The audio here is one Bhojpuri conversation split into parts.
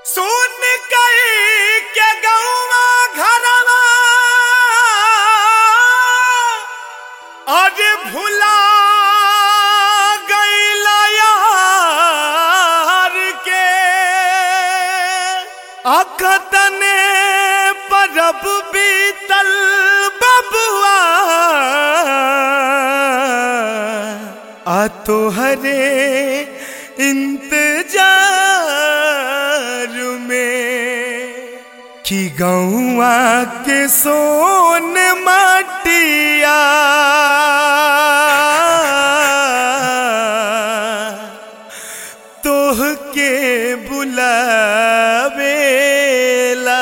सुन कई के गौवा घरवा अरे भुला गईला यार के अकतने परब बीतल बबुआ आ तोहरे इंतजार में कि गौआ के सोन माटिया तोह के बुलावेला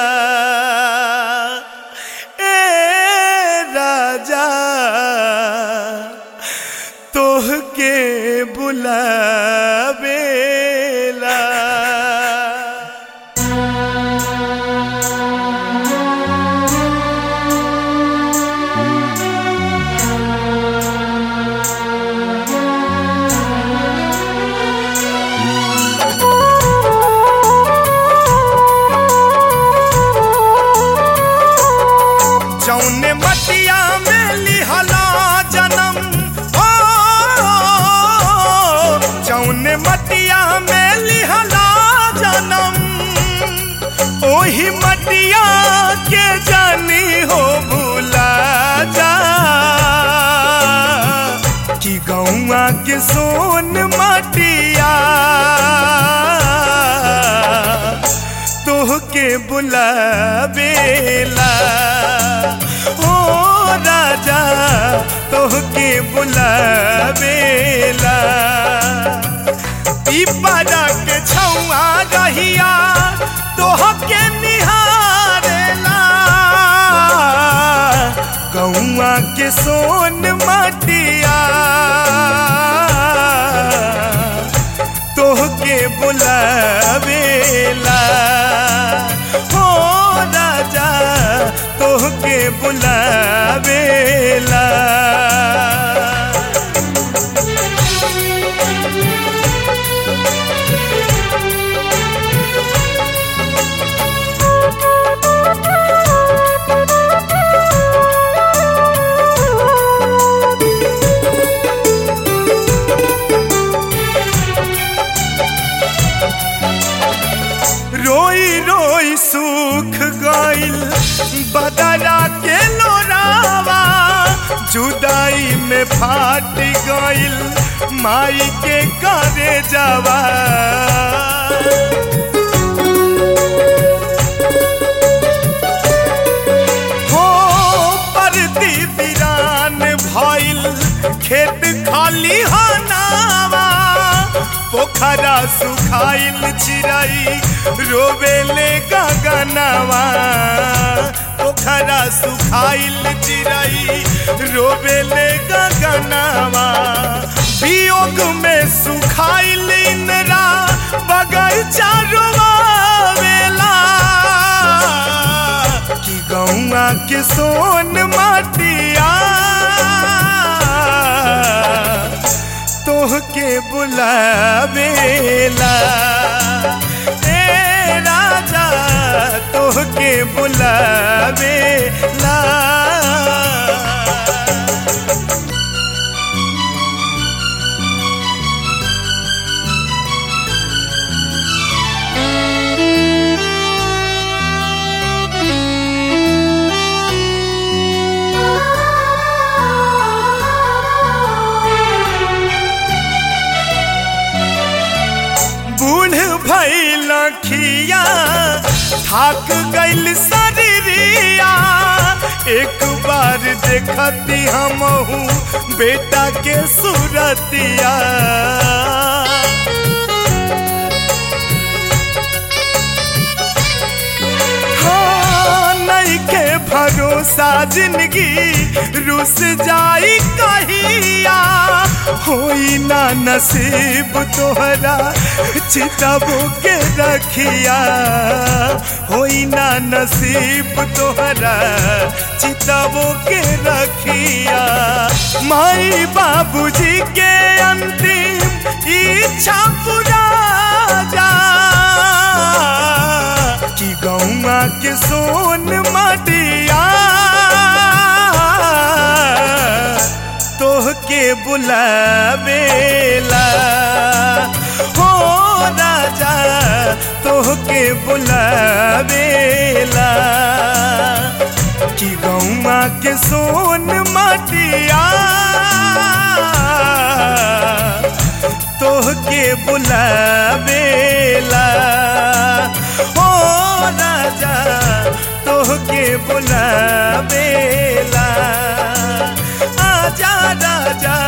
ए राजा तोह के बुलावेला जौने मटिया में लिहला जन्म हो जौने मटिया में लिहला जन्म ओही मटिया के जानी हो भूला जा कि गौआ के सोन मटिया तोह के बुलावेला ओ राजा तोह के बुलावेला ई पारा के छौआ रहिया तोह के निहारेला गौआ के सोन माटिया तोह के बुलावेला हो राजा तोह के बुलावेला रोई रोई सूख गइल बदरा के लोरावा जुदाई में फाट गइल माई के करे जावा हो परती बिरान भइल खेत खाली हनावा पोखरा सुखाइल चिराई रोवेले गगनवा पोखरा सुखाइल चिराई रोवेले गगनवा वियोग में सुखाइल इंद्रा बगैचा रोवेला कि गौआ के सोन माटिया तोह के बुलावेला ए राजा तोह के बुलावेला बूढ़ भइल खिया थाक गइल शरीरिया एक बार देखती हमहू बेटा के सूरतिया हाँ, नइखे भरोसा जिंदगी रुस जाई कहिया होई ना नसीब तोहरा चितबो के रखिया होई ना नसीब तोहरा चितबो के रखिया माई बाबूजी के अंतिम इच्छा पूरा जा के सोन माटिया तोह के बुलावेला हो राजा तोह के बुलावेला कि गौमा के सोन माटिया तोह के बुलावेला हो राजा तोह के बुलावेला आजा राजा